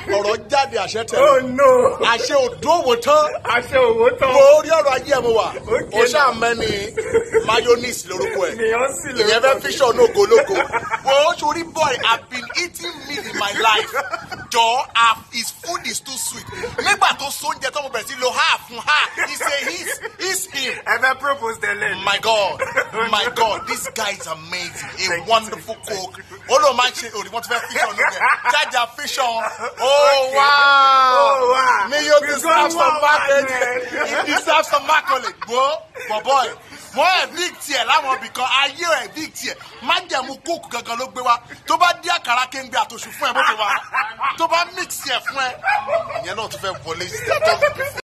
ọ̀rọ̀ jáde àṣẹ oh tẹ̀lé no àṣẹ òdòwò tán àṣẹ òwò tán mo rí ọ̀rọ̀ ayé ẹ̀ mo wà Okay. o ṣáà mẹ́ni mayonnaise lórúkọ ẹ̀ Beyonce lórúkọ ìyẹn fẹ́ fíṣọ̀ ní ogologo wo sori boy i been eating meat in my life jọ ah his food is too sweet nígbà tó sóúnjẹ tó mo bẹ̀rẹ̀ sí lo ha fún ha he say he's he's him ẹ fẹ́ propose tẹ́lẹ̀ ni. my god my god this guy is amazing a Thank you, wonderful thank you, cook thank ó lóun máa ń ṣe òní wọ́n ti fẹ́ fíṣọ̀ níbẹ̀ jájà fíṣọ̀ oh Okay. wow Oh, wow. mi yóò We deserve got some one market man, man. he deserve some market gbó bọ̀bọ̀ ẹ̀ wọ́n ẹ̀ big tiẹ̀ láwọn ibìkan ayé ẹ̀ big tiẹ̀ májẹ̀mú kóòkù gangan ló gbé wa tó bá dí àkàrà kéńgbé àtòṣù fún ẹ bó ṣe wà tó bá mix ẹ̀ fún ẹ ìyẹn náà tún fẹ́ wọlé sí ẹ̀ tó